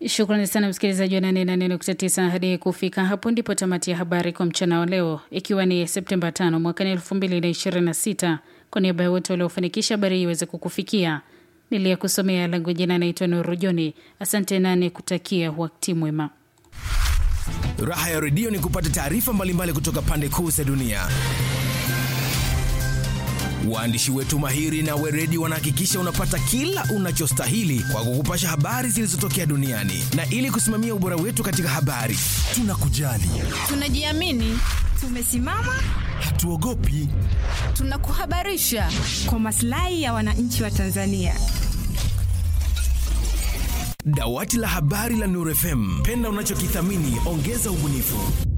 Shukrani sana msikilizaji wa 88.9. Hadi kufika hapo ndipo tamati ya habari kwa mchana wa leo, ikiwa ni Septemba 5 mwaka 2026. Kwa niaba ya wote waliofanikisha habari hii iweze kukufikia, niliyekusomea langu jina naitwa Nuru Joni. Asante nane kutakia wakati mwema. Raha ya redio ni kupata taarifa mbalimbali kutoka pande kuu za dunia. Waandishi wetu mahiri na weredi wanahakikisha unapata kila unachostahili kwa kukupasha habari zilizotokea duniani, na ili kusimamia ubora wetu katika habari, tunakujali, tunajiamini, tumesimama, hatuogopi, tunakuhabarisha kwa maslahi ya wananchi wa Tanzania. Dawati la habari la Nuru FM, penda unachokithamini, ongeza ubunifu.